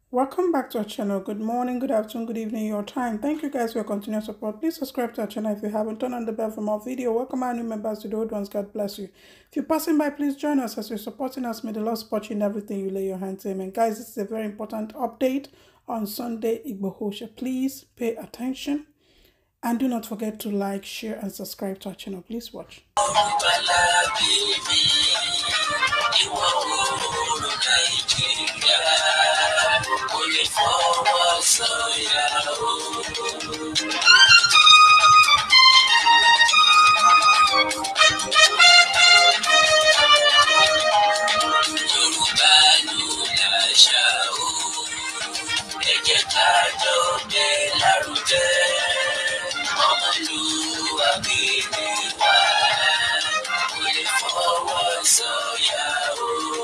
Welcome back to our channel. Good morning, good afternoon, good evening, your time. Thank you guys for your continued support. Please subscribe to our channel if you haven't. Turn on the bell for more video. Welcome our new members to the old ones. God bless you. If you're passing by, please join us as you're supporting us. May the Lord support you in everything you lay your hands to. Amen. Guys, this is a very important update on Sunday Igbohosha. Please pay attention and do not forget to like, share, and subscribe to our channel. Please watch. ìwọ oòrùn nàìjíríà kò lè fọwọ́ sọ̀yà o. yorùbá ló láṣà o ẹ jẹ́ ká jọ gbé lárugẹ ọmọlúwàbí ni wá kò lè fọwọ́ sọ̀yà o.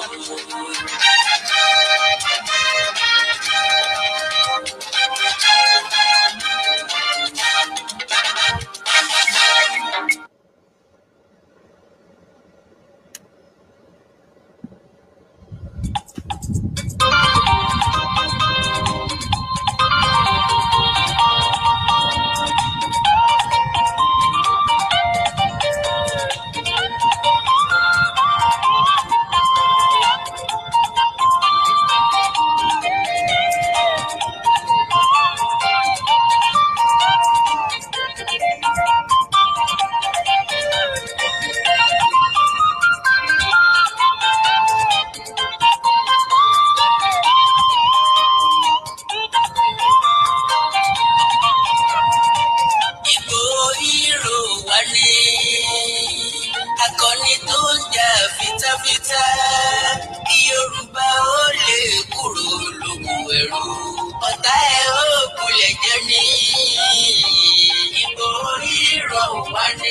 Ìgbò hírò wá ní akọni tó ń jà fitafita kí Yorùbá ó lè kúrò lóko ẹrú ọ̀tá ẹ̀ ó kulẹ̀ jẹ́ ní Ìgbò hírò wá ní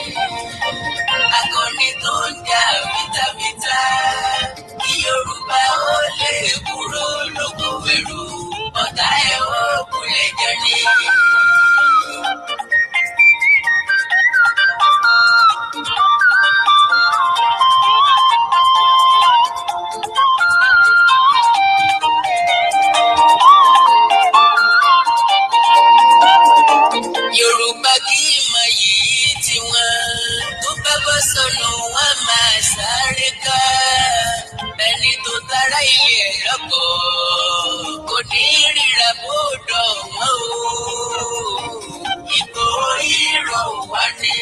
akọni tó ń jà fitafita kí Yorùbá ó lè kúrò lóko ẹrú ọ̀tá ẹ̀ ó kulẹ̀ jẹ́ ní. Yorùbá kì í mọ yìí tiwọn tó bá bọ́ sọnù wọn máa sáré ká ẹni tó tara ilé ẹ̀ lọ́pọ̀ kò ní ríra bódò wọn o ìbò ìrọ̀ wá ní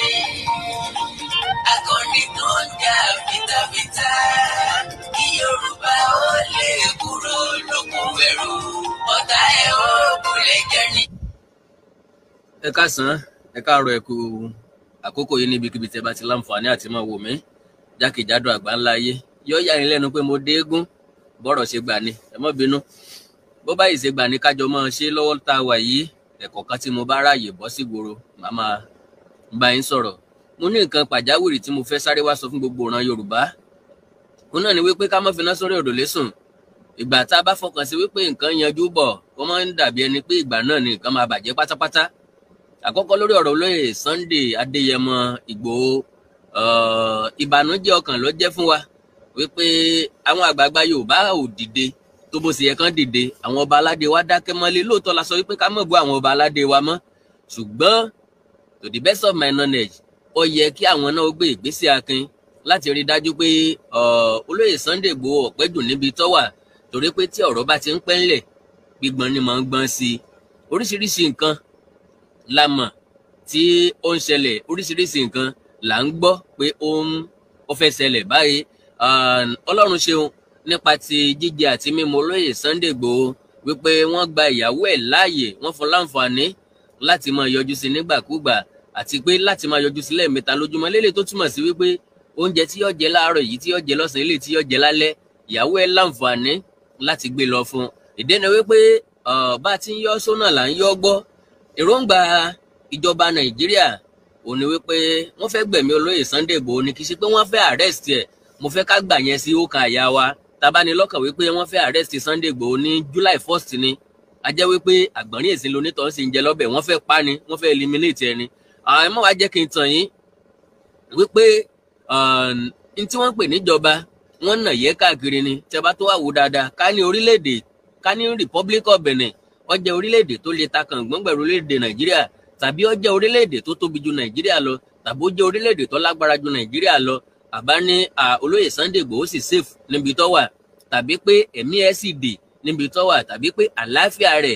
akọni tó ń jà fitafita kí Yorùbá ó lè kúrò lóko ẹrú ọ̀tá ẹ̀ ó kulẹ̀ jẹ́ ní. ẹ káàsán ẹ káàárọ̀ ẹ kú àkókò yìí níbikíbi tẹ́ bá ti láǹfààní àti máa wò mí jákèjádò àgbáńlá ayé yóò yà yín lẹ́nu pé mo dé eégún bọ́rọ̀ ṣe gbà ni ẹ má bínú bó báyìí ṣe gbà ní kájọ máa ṣe lọ́wọ́ tá a wà yìí ẹ̀kọ́ kan tí mo bá ráàyè bọ́ sí gbòòrò màá máa bá yín sọ̀rọ̀ mo ní nǹkan pàjáwìrì tí mo fẹ́ sáré wá sọ fún gbogbo ìran Yorùbá òun náà ni wípé ká má finá sórí òrùlé sùn ìgbà tá a bá fọkàn sí wípé nǹkan yanjú bọ̀ ó máa ń dàbí ẹni pé ìgbà náà ni nǹkan máa bàjẹ́ pátápátá àkọ́kọ́ lórí ọ̀rọ̀ olóyè Sunday Adéyẹmọ Ìgbòho uh, ìbànújẹ́ ọkàn ló jẹ́ fún wa wípé àwọn àgbààgbà Yorùbá ò dìde tó bó ṣe yẹ kán dìde àwọn ọba aládé wa dákẹ́ mọ́lé lóòótọ́ la sọ wípé ká mọ̀ bú àwọn ọba aládé wa mọ́ ṣùgbọ́n to the best of my knowledge ó yẹ kí àwọn náà ó gbé ìgbésẹ̀ akin láti rí i dájú pé olóyè Sunday Ìgbòho ọ̀pẹ́ dùn níbi tó wà torí pé tí ọ̀rọ̀ bá ti ń pẹ́ ńlẹ̀ gbígbọ́n ni mò ń gbọ́n sí i oríṣiríṣi nǹkan la mọ̀ tí ó ń ṣẹlẹ̀ oríṣiríṣi nǹkan là ń gbọ́ pé ó ń ó fẹ́ ṣẹlẹ̀ báyìí ọlọ́run ṣeun nípa ti jíjẹ àti mímu olóyè Sunday Igboho wípé wọ́n gba ìyàwó ẹ̀ láàyè wọ́n fún láǹfààní láti máa yọjú sí nígbàkúgbà àti pé láti máa yọjú sí lẹ́ẹ̀mẹ́ta lójúmọ́ lélẹ̀ tó túmọ̀ sí wípé oúnjẹ tí yóò jẹ láàárọ̀ yìí tí yóò jẹ lọ́sàn-án eléyìí tí yóò jẹ lálẹ́ ìyàwó ẹ̀ láǹfààní láti gbé lọ fún un ìdẹ́nu wípé bá a ti ń yọ sónà là ń yọ gbọ́ èròǹgbà ìjọba nàìjíríà ò ní wípé wọ́n fẹ́ gbẹ̀mí olóyè Sunday Igboho ni kì í ṣe pé wọ́n fẹ́ arrest ẹ̀ mo fẹ́ ká gbà yẹn sí ọkàn àyà wa tabanilọ́kàn wípé wọ́n fẹ́ arrest Sunday Igboho ní July first ni a jẹ́ wípé àgbọ̀nrín èsì lonítọ̀ sì ń jẹ lọ́bẹ̀ wọ́n fẹ́ pa ni wọ́n fẹ́ eliminate ẹni àwọn ẹ̀mọ́ wa jẹ́ kí n tàn yín wípé n tí wọ́n pè níjọba wọ́n nà yẹ káàkiri ni tí a bá tó wà wò dáadáa ká ní orílẹ̀-èdè ká ní Republic of Benin ó jẹ́ orílẹ̀-èdè tó lè ta kàngbọ́n pẹ̀lú orílẹ̀-èdè Nàìjíríà tàbí ó jẹ́ orílẹ̀-èdè tó tóbi ju Nàìjíríà lọ tàbí ó jẹ́ orílẹ̀-èdè tó lágbára ju Nàìjíríà lọ àbá ní olóyè Sunday Igboho sì safe níbi tó wà tàbí pé ẹ̀mí ẹ̀ sì dè níbi tó wà tàbí pé àlàáfíà rẹ̀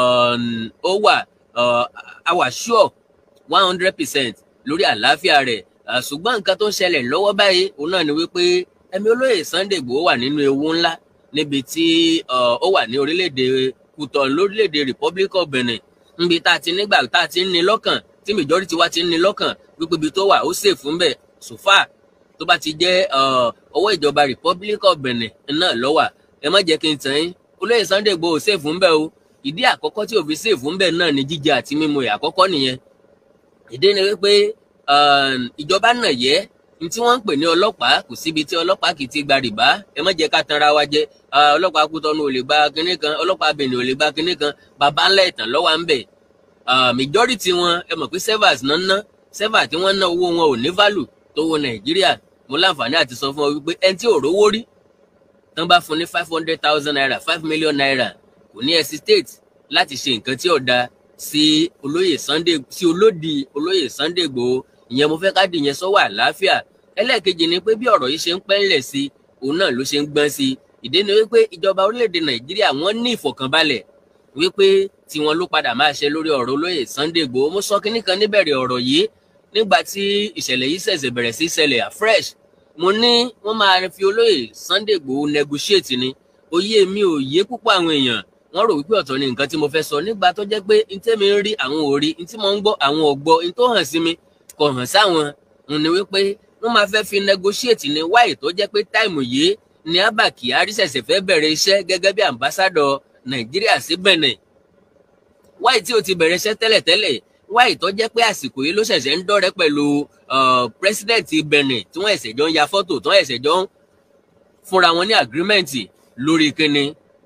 ó wà a wà sure one hundred percent lórí àlàáfíà rẹ̀ ṣùgbọ́n nǹkan tó ń ṣẹlẹ̀ lọ́wọ́ báyìí òun náà ni wípé ẹ̀mí olóyè Sunday Igboho wà nínú ewu ńlá níbi tí ó wà ní orílẹ̀-èdè Kútọ̀ lórílẹ̀-èdè Republic of Benin níbi tá a ti nígbà tá a ti ń ní lọ́kàn tí majority wa ti ń ní lọ́kàn wípé ibi tó wà ó safe fún bẹ́ẹ̀ so far tó bá ti jẹ́ ọwọ́ ìjọba Republic of Benin náà lọ́wà ẹ má jẹ́ kí n tàn yín olóyè Sunday Igboho safe fún bẹ́ẹ̀ o ìdí àkọ́kọ́ tí òfin safe fún bẹ́ẹ̀ náà ni jíjẹ àti mímu ẹ̀ àkọ́kọ́ nìyẹn ìdí ni wípé ìjọba náà yẹ ní tí wọ́n ń pè ní ọlọ́pàá kò síbi tí ọlọ́pàá kì í ti gba rìbá ẹ má jẹ́ ká tanra wa jẹ ọlọ́pàá Kútọ́nù ò lè gba kinní kan ọlọ́pàá Benin ò lè gba kinní kan bàbá ńlá ìtàn lọ́wọ́ ń bẹ̀ majority wọn ẹ mọ̀ pé servers náà ná server tí wọ́n ná owó wọn ò ní value tó wo Nàìjíríà mo láǹfààní àti sọ fún ọ wípé ẹni tí ò rówó rí tán bá fún ní five hundred thousand naira five million naira kò ní hesitate láti ṣe nǹkan tí ò da sí olóyè Sunday sí olódì olóyè Sunday Igboho ìyẹn mo fẹ́ ká dì yẹn sọ́wọ́ àlàáfíà ẹlẹ́ẹ̀kejì ni pé bí ọ̀rọ̀ yìí ṣe ń pẹ́ńlẹ̀ sí òun náà ló ṣe ń gbọ́n sí ìdí ni wípé ìjọba orílẹ̀-èdè Nàìjíríà wọ́n ní ìfọ̀kànbalẹ̀ wípé tiwọn ló padà máa ṣe lórí ọ̀rọ̀ olóyè Sunday Igboho mo sọ kínní kan níbẹ̀rẹ̀ ọ̀rọ̀ yìí nígbà tí ìṣẹ̀lẹ̀ yìí ṣẹ̀ṣẹ̀ bẹ̀rẹ̀ sí ṣẹlẹ̀ afresh mo ní wọ́n máa fi olóyè Sunday Igboho negotiate ni òye mi ò yé púpọ̀ àwọn èèyàn wọ́n rò wípé ọ̀tọ̀ ni nǹkan tí mo fẹ́ sọ nígbà tó jẹ́ pé n tẹ́mi ń rí àwọn ò rí n tí mo ń gbọ́ àwọn ò gbọ́ n tó hàn sí mi kò hàn sáwọn n ni wípé wọ́n máa fẹ́ fi negotiate ní wáyé tó jẹ́ pé táìmù yìí ni Abba Kyari ṣẹ̀ṣẹ̀ fẹ́ bẹ̀rẹ̀ iṣẹ́ gẹ́gẹ́ bí ambassador Nàìjíríà sí Benin wáyé tí o ti bẹ̀rẹ̀ iṣẹ́ tẹ́lẹ̀tẹ́lẹ̀ wáyé tó jẹ́ pé àsìkò yìí ló ṣẹ̀ṣẹ̀ ń dọ́rẹ́ pẹ̀lú president Benin tí wọ́n ẹ̀sẹ̀ jọ ń ya fọ́tò tí wọ́n ẹ̀sẹ̀ jọ ń fúnra wọn ní agreement lórí kíni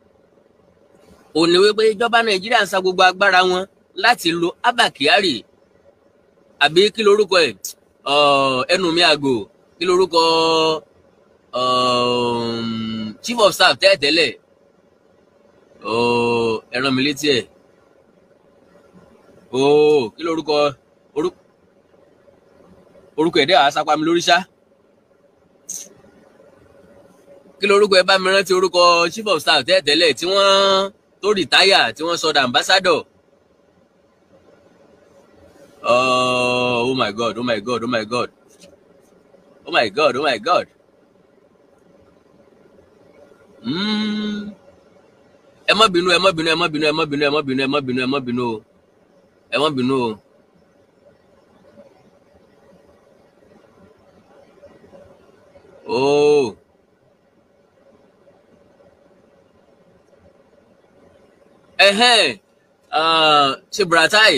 ó ní wípé ìjọba Nàìjíríà ń sa gbogbo agbára wọn láti lo Abba Kyari àbí kí lorúkọ ẹ̀ ẹnu mi àgò kí lorúkọ chief of staff tẹ́lẹ̀tẹ́lẹ̀ ẹ rán mi létí ẹ̀ ooo kí lorúkọ orúkọ ẹ̀dẹ́ àá sápá mi lórí ṣá kí lorúkọ ẹ bá mi rántí orúkọ chief of staff tẹ́lẹ̀tẹ́lẹ̀ tí wọ́n tó rìtáyà tí wọ́n sọdọ̀ ambassador oh, oh my god oh my god oh my god oh my god oh my god ẹ má bínú ẹ má bínú ẹ má bínú ẹ má bínú ẹ má bínú ẹ má bínú ẹ má bínú o ẹ má bínú o. Oh. Ẹhẹ́n ṣe Buratai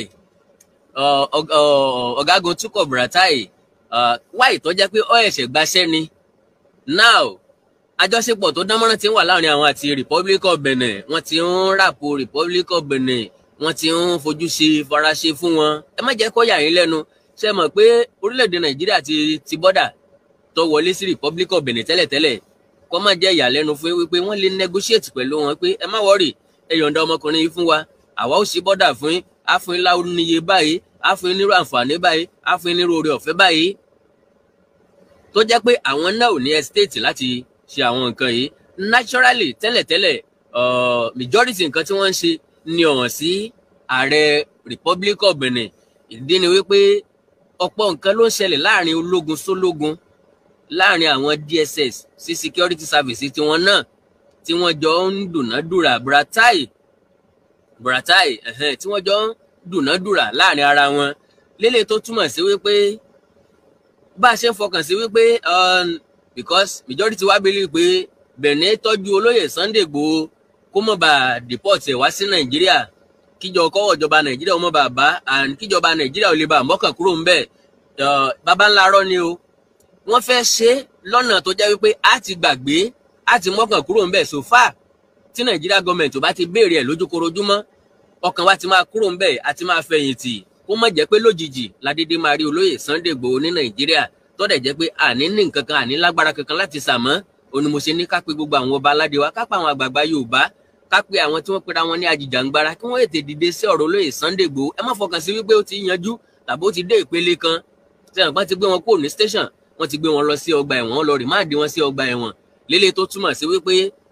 ọ̀gágun Túkọ̀ Buratai wáyé tó jẹ́ pé ó ẹ̀ṣẹ̀ gbaṣẹ́ ni now àjọṣepọ̀ tó dánmọ́rán ti ń wà láàrin àwọn àti Republic of Benin wọ́n ti ń ràpò Republic of Benin wọ́n ti ń fojú ṣe faraṣe fún wọn ẹ má jẹ́ kó yà yín lẹ́nu ṣe mọ̀ pé orílẹ̀-èdè Nàìjíríà ti ti bọ́dà tó wọlé sí Republic of Benin tẹ́lẹ̀tẹ́lẹ̀ kó má jẹ́ ìyàlẹ́nu fún wípé wọ́n lè negotiate pẹ̀lú wọn pé ẹ má wọ́rì ẹ yọ̀ǹda ọmọkùnrin yìí fún wa àwa ó ṣe bọ́dà fún yín á fún yín láwọn níye báyìí á fún yín nírú àǹfààní báyìí á fún yín nírú oore ọ̀fẹ́ báyìí tó jẹ́ pé àwọn náà ò ní estate láti ṣe àwọn nǹkan yìí naturally tẹ́lẹ̀tẹ́lẹ̀ uh, majority nǹkan tí wọ́n ń ṣe ni ọ̀hàn sí ààrẹ Republic of Benin ìdí ni wípé ọ̀pọ̀ nǹkan ló ń ṣẹlẹ̀ láàrin ológun sólógun láàrin àwọn DSS sí security service tiwọn náà tí wọ́n jọ ń dùnádùrà Buratai Buratai ẹ̀hẹ́n tí wọ́n jọ ń dùnádùrà láàrin ara wọn lélẹ̀ tó túmọ̀ sí wípé bá a ṣe ń fọkàn sí wípé because majority wa believe pé Benin tọ́jú olóyè Sunday Igboho kó mọ̀ bá deport ẹ̀ wá sí Nàìjíríà kíjọ kọ́wọ́ ìjọba Nàìjíríà ó mọ̀ bá bá and kíjọba Nàìjíríà ò lè bá mọ́kàn kúrò ń bẹ̀ bàbá ńlá rọ́ ni o wọ́n fẹ́ ṣe lọ́nà tó jẹ́ wípé a ti gbàgbé a ti mọ́kàn kúrò ń bẹ̀ so far tí Nàìjíríà gọọmẹ̀ntì ò bá ti béèrè ẹ̀ lójúkorojúmọ́ ọkàn wa ti máa kúrò ń bẹ̀ àti máa fẹ̀yìntì kó má jẹ́ pé lójijì ládédé máa rí olóyè Sunday Igboho ní Nàìjíríà tọ́dẹ̀ jẹ́ pé àní ní nǹkan kan àní lágbára kankan láti sàmọ́ òní mo ṣe ní ká pé gbogbo àwọn ọba aládé wa ká pa àwọn àgbààgbà Yorùbá ká pe àwọn tí wọ́n pera wọn ní ajìjàǹgbara kí wọ́n ètè dìde sí ọ̀rọ̀ olóyè Sunday Igboho ẹ má fọkàn sí wípé ó ti yanjú tàbí ó ti dé ìpele kan tí àwọn kan ti gbé wọn kúrò ní station wọ́n ti gbé wọn lọ sí ọgbà ẹ̀wọ̀n wọ́n lọ rìmáàdì wọn sí ọgbà ẹ̀wọ̀n lélẹ̀ tó túmọ̀ sí wípé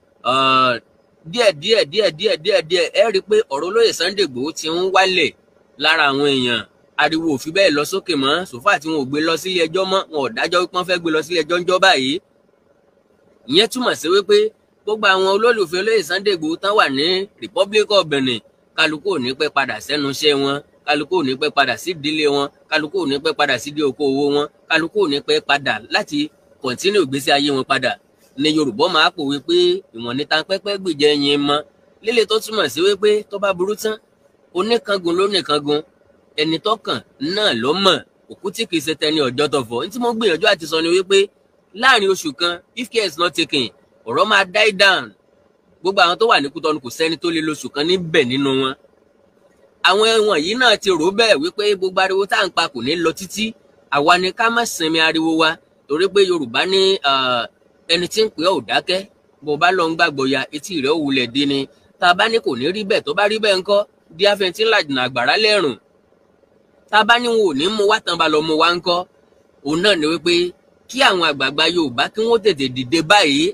díẹ̀ díẹ̀ díẹ̀ díẹ̀ díẹ̀ díẹ̀ ẹ rí i pé ọ̀rọ̀ olóyè Sunday Igboho ti ń wálẹ̀ lára àwọn èèyàn ariwo ò fi bẹ́ẹ̀ lọ sókè mọ́ sòfà tí wọn ò gbé lọ sílé ẹjọ́ mọ́ wọn ò dájọ́ wípé wọ́n fẹ́ gbé lọ sílé ẹjọ́ ńjọ́ báyìí ìyẹn túmọ̀ sí wípé gbogbo àwọn olólùfẹ́ olóyè Sunday Igboho tán wà ní Republic of Benin kálukú ò ní pẹ́ padà sẹ́nu iṣẹ́ wọn kálukú ò ní pẹ́ padà sí ìdílé wọn kálukú ò ní pẹ́ padà sí ìdí okòwò wọn kálukú ò ní pẹ́ padà láti kọ̀ntínú ìgbésí ayé wọn padà ní Yorùbá máa pòwe pé ìwọ̀n níta pẹ́pẹ́ gbìjẹ́ yín mọ́ lílé tó túmọ̀ sí wípé tó bá burú tán oníkangun ló nìkangun ẹni tọkàn náà ló mọ̀ òkú tí kìí ṣe tẹni ọjọ́ tọ̀fọ̀ ní tí mo gbìyànjú àti sọ ni wípé láàrin oṣù kan if care is not taken ọ̀rọ̀ máa die down gbogbo àwọn tó wà ní Kútọ́nù kò sẹ́ni tó lé lóṣù kan níbẹ̀ nínú wọn àwọn ẹ̀wọ̀n yìí náà ti rò bẹ́ẹ̀ wípé gbogbo ariwo tá à ń pa kò ní lọ títí àwa ni ká má sinmi ariwo wa torí pé Yorùbá ní ẹni tí ń pè ọ́ ò dákẹ́ bó bá lọ ń gbàgbọ́ ya etí rẹ̀ ò wulẹ̀ dín ni tá a bá ní kò ní rí bẹ́ẹ̀ tó bá rí bẹ́ẹ̀ ńkọ́ di afẹ́ntí ńlá jìnnà àgbàrá lẹ́rùn tá a bá ní wọn ò ní mú wá tán bá lọ mú wá ńkọ́ òun náà ni wípé kí àwọn àgbààgbà Yorùbá kí wọ́n tètè dìde báyìí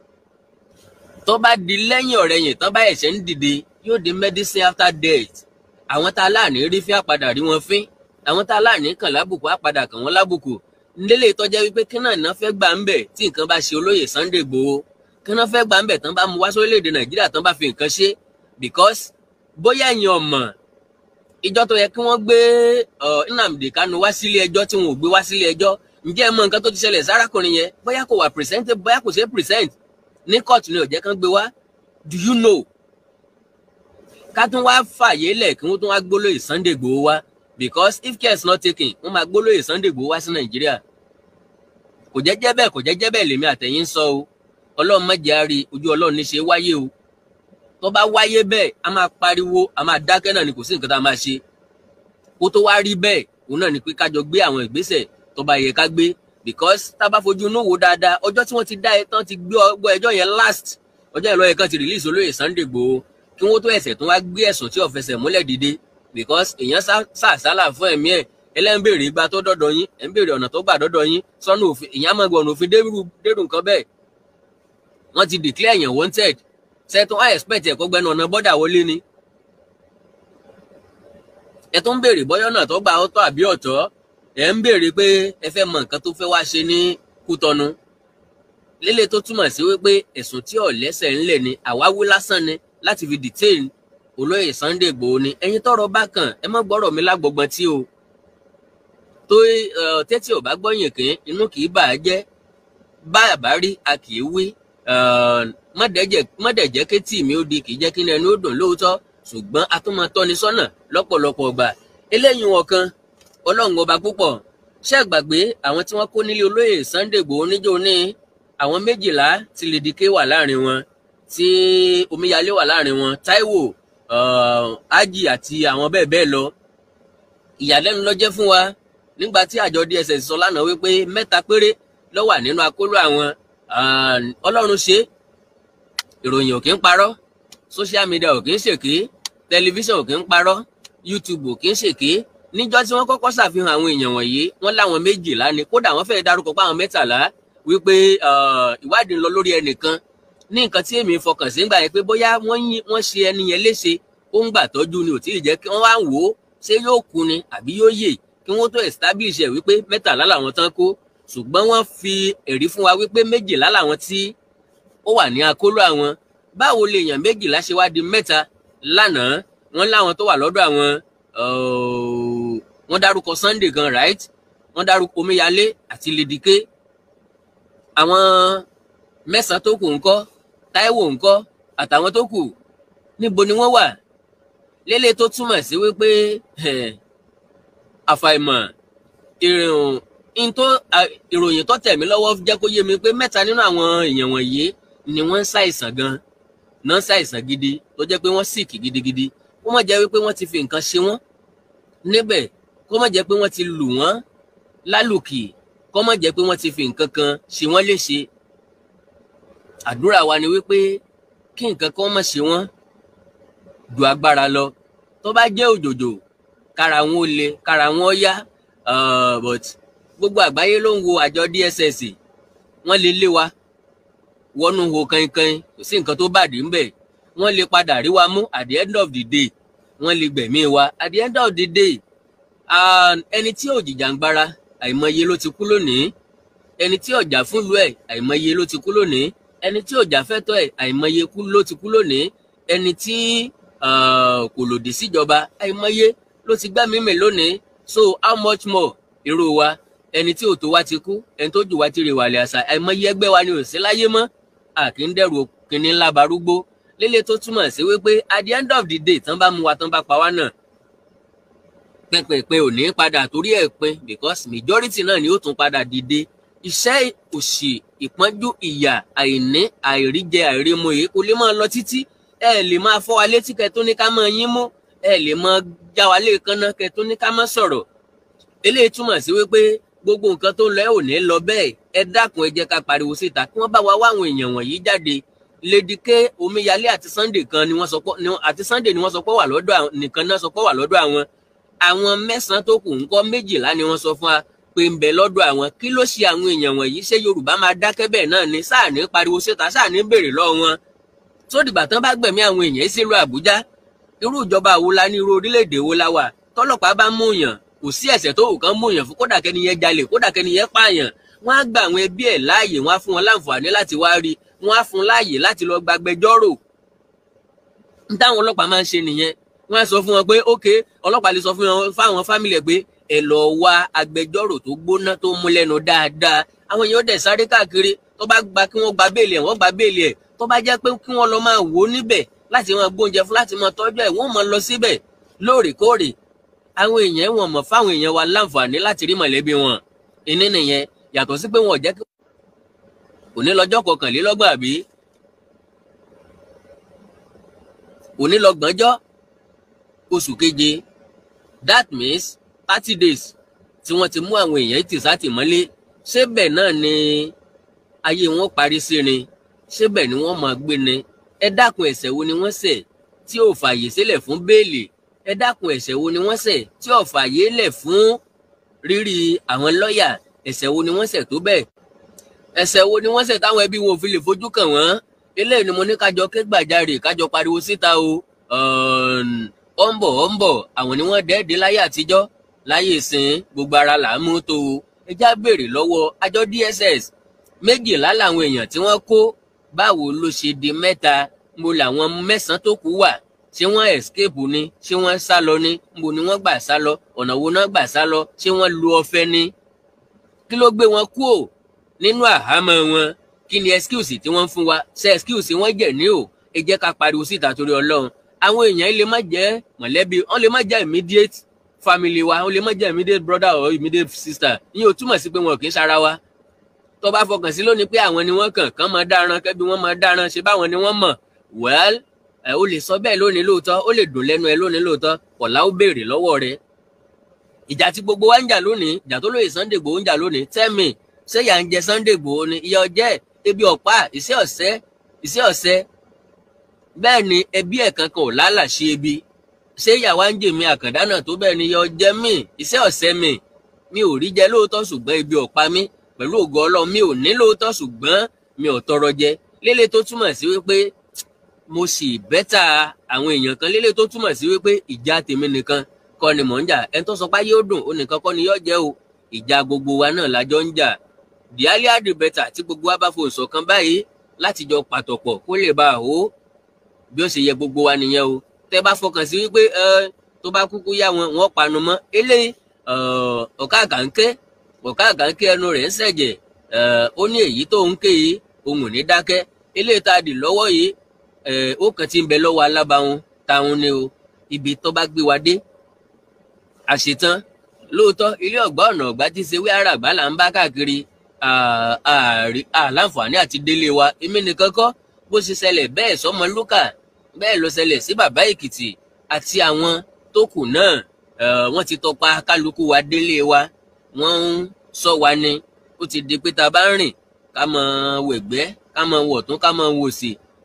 tó bá di lẹ́yìn ọ̀rẹ́yìn tó bá ẹ̀ṣẹ̀ ń dìde yóò di medicine after death àwọn tá a láàní rí fí àpadà rí wọn fín àwọn tá a láàní kàn lábùkù àpadà kàn wọ́n lábùkù nílé ìtọ́jẹ́ wípé kí náà ná fẹ́ gbà ń bẹ̀ tí nǹkan bá ṣe olóyè Sunday Igboho kí náà fẹ́ gbà ń bẹ̀ tán bá mu wá sórílẹ̀-èdè Nàìjíríà tán bá fi nǹkan ṣe because bóyá ẹ̀yin ọ̀mọ̀ ìjọ tó yẹ kí wọ́n gbé Nnamdi Kanu wá sílé ẹjọ́ tí wọn ò gbé wá sílé ẹjọ́ ǹjẹ́ ẹ mọ nǹkan tó ti ṣẹlẹ̀ sárákùnrin yẹn bóyá kò wà present bóyá kò ṣe é present ní kóòtù ni ó jẹ́ kán gbé wá do you know ká tún wá fàyè lẹ̀ kí wọ́n tún wá gbólóyè Sunday Igboho wá because if care is not taken wọ́n máa gbólóyè Sunday Igboho wá sí Nàìjíríà kò jẹ́jẹ́ bẹ́ẹ̀ kò jẹ́jẹ́ bẹ́ẹ̀ lèmi àtẹ̀yìn sọ o Ọlọ́run má jẹ́ á rí ojú Ọlọ́run ní ṣe wáyé o tó bá wáyé bẹ́ẹ̀ a máa pariwo a máa dákẹ́ náà ni kò sí nǹkan tá a máa ṣe kó tó wá rí bẹ́ẹ̀ òun náà ni pé kájọ gbé àwọn ìgbésẹ̀ tó bá yẹ ká gbé because tá a bá fojú inú wò dáadáa ọjọ́ tí wọ́n ti dá ẹ tán ti gbé ọgbọ́ ẹjọ́ yẹn last ọjọ́ ìlọ́yẹ kan ti release olóyè Sunday Igboho kí wọ́n tó ẹ̀sẹ̀ tó wá gbé ẹ̀sùn tí ó fẹsẹ̀ múlẹ̀ dìde because èèyàn sàṣálà fún ẹ̀mí ẹ̀ ẹlẹ́n béèrè ìgbà tó dọ́dọ̀ yín ẹ̀ ń béèrè ọ̀nà tó gbà dọ́dọ̀ yín sọ́nù òfin èèyàn máa gbọ̀nà òfin dérú nǹkan bẹ́ẹ̀ wọ́n ti declare èèyàn wanted ṣẹ́tún i expect ẹ̀kọ́ gbẹnu ọ̀nà bọ́dà wọlé ni ẹ tó ń béèrè bọ́yọ́ náà tó gbà ọ́tọ́ àbí ọ̀tọ̀ ẹ ń béèrè pé ẹ fẹ́ mọ nǹkan tó fẹ́ wá ṣe ní Kútọ́nù lélẹ̀ tó túmọ̀ sí wípé ẹ̀sùn tí ò lẹ́sẹ̀ ńlẹ̀ ni àwáwí lásán ni láti fi detain olóyè Sunday Igboho ni ẹ̀yin tọ́rọ̀ bá kàn ẹ má gbọ́rọ̀ mi lágbọgbọn tí o tó tẹ́tí ò bá gbọ́yìn kín inú kì í bà á jẹ́ bá a bá rí a kì í wí mọ̀dẹ̀jẹ́ kétì mi ó di kì í jẹ́ kí ni ẹni ó dùn lóòótọ́ ṣùgbọ́n a tún máa tọ́ni sọ́nà lọ́pọ̀lọpọ̀ ọgbà eléyìí wọn kan ọlọ́run ọba púpọ̀ ṣé gbàgbé àwọn tí wọ́n kó nílé olóyè Sunday Igboho níjó ní àwọn méjìlá tí Lédìké wà láàrin wọn tí Omíyalé wà láàrin wọn Táíwò Ájì àti àwọn bẹ́ẹ̀ bẹ́ẹ̀ lọ ìyàlẹ́nu ló jẹ́ fún wa nígbà tí àjọ DSS sọ lánàá wípé mẹ́ta péré ló wà nínú akóló àwọn ọlọ́run ṣe ìròyìn ò kí ń parọ́ social media ò kí ń ṣèké tẹlifíṣàn ò kí ń parọ́ YouTube ò kí ń ṣèké níjọ́ tí wọ́n kọ́kọ́ ṣàfihàn àwọn èèyàn wọ̀nyí wọ́n láwọn méjìlá ni kódà wọ́n fẹ́ẹ́ dárúkọ pé àwọn mẹ́tàlá wípé ìwádìí ń lọ lórí ẹnìkan ní nǹkan tí èmi fọkàn sí gbà yẹn pé bóyá wọ́n ṣe ẹni yẹn léṣe ó ń gbà tọ́jú ni ò tí ì jẹ́ kí wọ́n wá wò ó ṣé yóò kú ni àbí yóò yè kí wọ́n tó establish ẹ̀ wípé mẹ́tàlá làwọn tán kó ṣùgbọ́n wọ́n fi ẹ̀rí fún wa wípé méjìlá làwọn tí ó wà ní akóló àwọn báwo lè èèyàn méjìlá ṣe wá di mẹ́ta lánàá wọ́n láwọn tó wà lọ́dọ̀ àwọn wọ́n dárúkọ Sunday gan right wọ́n dárúkọ Omíyalé àti Lédìké àwọn mẹ́sàn-án tó kù ńkọ́ Táíwò ńkọ́ àtàwọn tó kù níbo ni wọ́n wà lélẹ̀ tó túmọ̀ sí wípé àfàìmọ̀ ìròyìn tó tẹ̀ mí lọ́wọ́ jẹ́ kó yé mi pé mẹ́ta nínú àwọn èèyàn wọ̀nyí ni wọ́n ń ṣàìsàn gan náà ṣàìsàn gidi tó jẹ́ pé wọ́n sick gidigidi kó má jẹ́ wípé wọ́n ti fi nǹkan ṣe wọ́n níbẹ̀ kó má jẹ́ pé wọ́n ti lù wọ́n lálùkì kó má jẹ́ pé wọ́n ti fi nǹkan kan ṣe wọ́n léṣe àdúrà wa ni wípé kí nǹkan kan má ṣe wọ́n ju agbára lọ tó bá jẹ́ òjòjò kára wọn ó le kára wọn ó yá uh, but gbogbo àgbáyé ló ń wo àjọ DSS wọ́n lè lé wa wọnú ho kankan kò sí nǹkan tó bàdí ńbẹ̀ wọ́n lè padà rí wa mú at the end of the day wọ́n lè gbẹ̀mí wa at the end of the day ẹni tí ò jìjàngbara àìmọye ló ti kú lónìí ẹni tí ọjà fúnlùú ẹ̀ àìmọye ló ti kú lónìí ẹni tí ọjà fẹ́tọ́ ẹ̀ àìmọye ló ti kú lónìí ẹni tí kò lòdì síjọba àìmọye ló ti gbá mímì lónìí so how much more irú wa ẹni tí òtó wa ti kú ẹni tó jù wá ti rè wàlẹ̀ àṣà àìmọye ẹgbẹ́ wa ni ò sí láyé mọ́ àkì ń dẹ̀rù kìnní ńlá barúgbó lélẹ̀ tó túmọ̀ sí wípé at the end of the day tán bá mú wa tán bá pa wá náà pínpínpín ò ní padà torí ẹ̀ pin because majority náà ni ó tún padà dìde iṣẹ́ òṣì ìpọ́njú ìyà àìní àìríjẹ àìrímu èyí kò lè máa lọ títí ẹ lè máa fọ́ wa létí kẹ́ tó ní ká máa yín mú ẹ lè máa já wa léèkánná kẹ́ tó ní ká máa sọ̀rọ̀ eléyìí túmọ̀ sí wípé gbogbo nǹkan tó ń lọ ẹ ò ní lọ bẹ́ẹ̀ ẹ dákun ẹ jẹ́ ká pariwo síta kí wọ́n bá wa wá àwọn èèyàn wọ̀nyí jáde lédìké omíyalé àti sunday kan ni wọ́n sọ pé àti sunday ni wọ́n sọ pé wà lọ́dọ̀ nìkan náà sọ pé wà lọ́dọ̀ àwọn àwọn mẹ́sàn-án tó kù ńkọ́ méjìlá ni wọ́n sọ fún wa pé ń bẹ lọ́dọ̀ àwọn kí ló ṣe àwọn èèyàn wọ̀nyí ṣé yorùbá máa dákẹ́ bẹ́ẹ̀ náà ni sáà ní pariwo síta sáà ní béèrè lọ́wọ́ wọn tó dìgbà tán bá gbẹ̀mí àwọn èèyàn sílùú àbújá irú ìjọba wo la ní irú orílẹ̀-èdè wo la wà tọ́lọ́pàá bá mú yàn kò sí ẹ̀ṣẹ̀ tó wù kán mú yàn fún kódà kẹ́ni yẹn jalè kódà kẹ́ni yẹn pààyàn wọ́n á gba àwọn ẹbí ẹ̀ láàyè wọ́n á fún wọn láǹfààní láti wá rí wọ́n á fún láàyè láti lọ gbàgbẹjọ́rò ń táwọn ọlọ́pàá máa ń ṣe nìyẹn wọ́n á sọ fún wọn pé ókè ọlọ́pàá lè sọ fún wọn fáwọn fámìlì ẹ̀ pé ẹ lọ wá agbẹjọ́rò tó gbóná tó mú lẹ́nu dáadáa àwọn èèyàn dẹ̀ sáré káàkiri tó bá gba kí wọ́n gba béèlì ẹ̀ wọ́n gba béèlì ẹ̀ tó bá jẹ́ pé kí wọ́n lọ máa wò ó níbẹ̀ láti máa gbóúnjẹ fún láti máa tọ́jú ẹ̀ wọ́n máa lọ síbẹ̀ lóòrèkóòrè àwọn èèyàn wọn mọ̀ fáwọn èèyàn wa láǹfààní láti rí mọ̀lẹ́bí wọn ìní nìyẹn yàtọ̀ sí pé wọn ò jẹ́ kí òní lọ́jọ́ kọkànlélọ́gbọ̀n àbí òní lọ́gbọ̀njọ́ oṣù keje that means thirty days tí wọ́n ti mú àwọn èèyàn tì sátìmọ́lé ṣébẹ̀ náà ni ayé wọn parí sí ni ṣébẹ̀ ni wọ́n máa gbé ni ẹ dákun ẹ̀ṣẹ̀ wo ni wọ́n ṣẹ̀ tí ò fààyè sílẹ̀ fún béèlì ẹ dákun ẹ̀ṣẹ̀ wo ni wọ́n ṣẹ̀ tí ò fààyè lẹ̀ fún rírí àwọn lọ́ọ̀yà ẹ̀ṣẹ̀ wo ni wọ́n ṣẹ̀ tó bẹ́ẹ̀ ẹ̀ṣẹ̀ wo ni wọ́n ṣẹ̀ táwọn ẹbí wọn ò fi lè fojú kàn wọ́n eléyìí ni mo ní kájọ ké gbàjarè kájọ pariwo síta o ó ń bọ̀ ó ń bọ̀ àwọn ni wọ́n dẹ́ẹ̀dẹ́ láyé àtijọ́ láyé ìsìn gbogbo ara là ń mú tó o ẹ já béèrè lọ́wọ́ àjọ DSS méjìlá làwọn èèyàn tí wọ́n kó báwo ló ṣe di mẹ́ta mo làwọn mẹ́sàn-án tó kù wà ṣé wọ́n escape ni ṣé wọ́n sá lọ ni mo ni wọ́n gbà sá lọ ọ̀nà wo náà gbà sá lọ ṣé wọ́n lu ọ̀fẹ́ ni kí ló gbé wọn kú ò nínú àhámọ́ wọn kí ni excuse tí wọ́n fún wa ṣe excuse wọ́n jẹ̀ ní o ẹ jẹ́ ká pariwo síta torí Ọlọ́run àwọn èèyàn lè má jẹ́ mọ̀lẹ́bí wọ́n lè má jẹ́ immediate family wa wọ́n lè má jẹ́ immediate brother or immediate sister ìyẹn ò túmọ̀ sí pé wọn kì í ṣara wa tó bá fọkàn sí lónìí pé àwọn ni wọ́n kàn kán máa dáràn kẹ́bí wọ́n máa dáràn ṣe báwọn ni wọ́n mọ̀ well ẹ o lè sọ bẹ́ẹ̀ lónìí lóòótọ́ ó lè dùn lẹ́nu ẹ lónìí lóòótọ́ kọ̀lá ó béèrè lọ́wọ́ rẹ ìjà tí gbogbo wa ń jà lónìí ìjà tó lóye Sunday Igboho ń jà lónìí tell me ṣé ìyà ń jẹ Sunday Igboho ni ìyà ọjẹ́ ebi ọ̀pá iṣẹ́ ọ̀sẹ́ iṣẹ́ ọ̀sẹ́ bẹ́ẹ̀ ni ẹbí ẹ̀ kankan ò lálàṣe ebi ṣé ìyàwó ń jèmi àkàndá náà tó bẹ́ẹ̀ ni ìyà ọjẹ́ mi iṣẹ́ ọ̀sẹ́ mi mi ò rí jẹ lóòótọ́ ṣùgbọ́n ebi ọ̀pá mi pẹ̀lú ògo Ọlọ́run mi ò ní lóòótọ́ ṣùgbọ́n mi ò tọrọ jẹ lélẹ̀ tó túmọ̀ sí wípé mo sì bẹ́tà àwọn èèyàn kan lélẹ̀ tó túmọ̀ sí wípé ìjà tèmi nìkan kọ́ ni mò ń jà ẹni tó sọ pé ayé ó dùn ó nìkan kọ́ ni yóò jẹ́ o ìjà gbogbo wa náà lájọ ń jà the earlier the better tí gbogbo wa bá fohùn ṣọ̀kan báyìí láti jọ pàtọ̀pọ̀ kó lè bá a hó bí ó ṣe yẹ gbogbo wa nìyẹn o tẹ́ bá fọkàn sí wípé ẹ tó bá kúkú yá wọn wọn panu mọ́ eléyìí ọ̀ká àkànké ọ̀ká àkànké ẹnu rẹ̀ ń ṣẹ̀jẹ̀ ó ní èyí tó ń ké yìí òun ò ní dákẹ́ eléyìí tá a dì lọ́wọ́ yìí ó kàn ti ń bẹ lọ́wọ́ alábàáhùn táwọn ni o ibi tó bá gbé wa dé àṣetán lóòótọ́ ilé ọ̀gbá ọ̀nà ọ̀gbá tí ṣe wí àràgbá là ń bá káàkiri àláǹfààní àti délé wa èmi nìkan kọ́ bó ṣe ṣẹlẹ̀ bẹ́ẹ̀ sọmọ lúkà bẹ́ẹ̀ ló ṣẹlẹ̀ sí bàbá èkìtì àti àwọn tó kù náà wọ́n ti tọpa kálukú wa délé wa wọ́n ń sọ wa ni ó ti di pé ta bá ń rìn ká mọ wẹ̀gbẹ́ ká mọ wọ̀tún ká mọ wòsì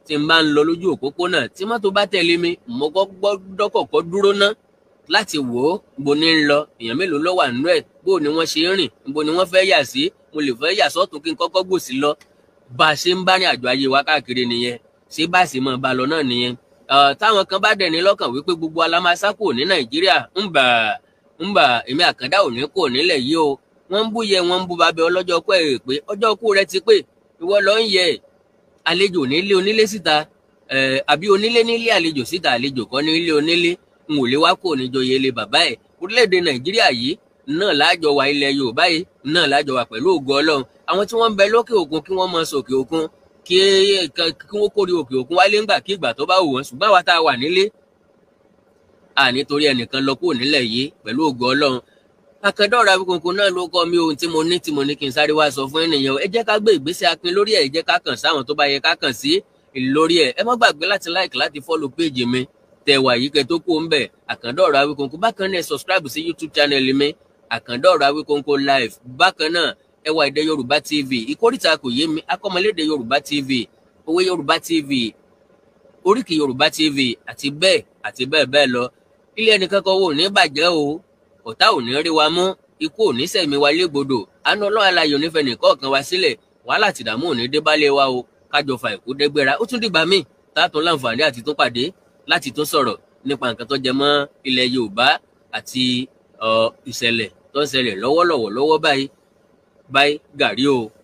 tí n bá ń lọ lójú òpópónà tí mọ́tò bá tẹ̀lé mi mo gbọ́dọ̀ kọ́kọ́ dúró ná láti wò ó bo ní ń lọ èèyàn mélòó ló wà nínú ẹ̀ bó ni wọ́n ṣe ń rìn bo ni wọ́n fẹ́ yà sí mo lè fẹ́ yà sọ́tún kí n kọ́kọ́ gbòsì lọ bá a ṣe ń bá ní àjọ ayé wa káàkiri nìyẹn ṣé bá a sì mọ̀ bá a lọ náà nìyẹn táwọn kan bá dẹ̀ ní lọ́kàn wípé gbogbo alámasá kò ní nàìjíríà ń bà ń bà èmi àkàndá ò ní kò nílẹ̀ yìí o wọ́n ń bú yẹ wọ́n ń bú babẹ ọlọ́jọ́ kú ẹ̀ pé ọjọ́ kú rẹ ti pé ìwọ lọ ń yẹ àlejò nílé onílé síta àbí onílé nílé àlejò síta àlejò kọ́ nílé onílé n ò lè wá kó níjọyè ilé bàbá ẹ̀ orílẹ̀-èdè nàìjíríà yìí náà láàjọ wa ilẹ̀ yorùbá yìí náà láàjọ wa pẹ̀lú ògo ọlọ́run àwọn tí wọ́n ń bẹ lókè òkun kí wọ́n mọ sókè òkun kí kí wọ́n kórè òkè òkun wálé ńgbà kí ìgbà tó bá wù wọ́n ṣùgbọ́n àwa tá a wà nílé à nítorí ẹnìkan lọ kúrò nílẹ̀ yìí pẹ̀lú ògo ọlọ́run akẹ́dọ̀rọ̀ Awikonko náà ló kọ́ mi ohun tí mo ní tí mo ní kí n sáré wá sọ fún ènìyàn ẹ jẹ́ ká gbé ìgbésẹ̀ akin lórí ẹ̀ ẹ jẹ́ ká kàn sáwọn tó bá yẹ ká kàn sí lórí ẹ̀ ẹ má gbàgbé láti like láti follow page mi tẹ̀wà yìí kẹ́ tó kó ń bẹ̀ àkàndọ̀rọ̀ Awikonko bákan náà subscribe sí YouTube channel mi àkàndọ̀rọ̀ Awikonko live bákan náà ẹ wá èdè Yorùbá TV ìkórìtà kò yé mi akọ́mọlédè Yorùbá TV òwe Yorùbá TV oríkì Yorùbá TV àti bẹ́ẹ̀ àti bẹ́ẹ̀ bẹ́ẹ̀ lọ ilé ẹnìkan kan wò ní bàjẹ́ o ọ̀tá ò ní rí wa mú ikú ò ní sẹ̀mí wa légbodò àánú ọlọ́run alayọ̀ nífẹ̀ẹ́ nìkọ̀ọ̀kan wa sílẹ̀ wàhálà tìdààmú ò ní dé bálé wa o kájọ fa ìkú dẹ́gbẹ́ra ó tún dìgbà míì tààtún láǹfààní àti tún pàdé láti tún sọ̀rọ̀ nípa nǹkan tó jẹ mọ́ ilẹ̀ yorùbá àti ìṣẹ̀lẹ̀ tó ń ṣẹlẹ̀ lọ́wọ́lọ́wọ́ lọ́wọ́ báyìí báyìí gàrí o.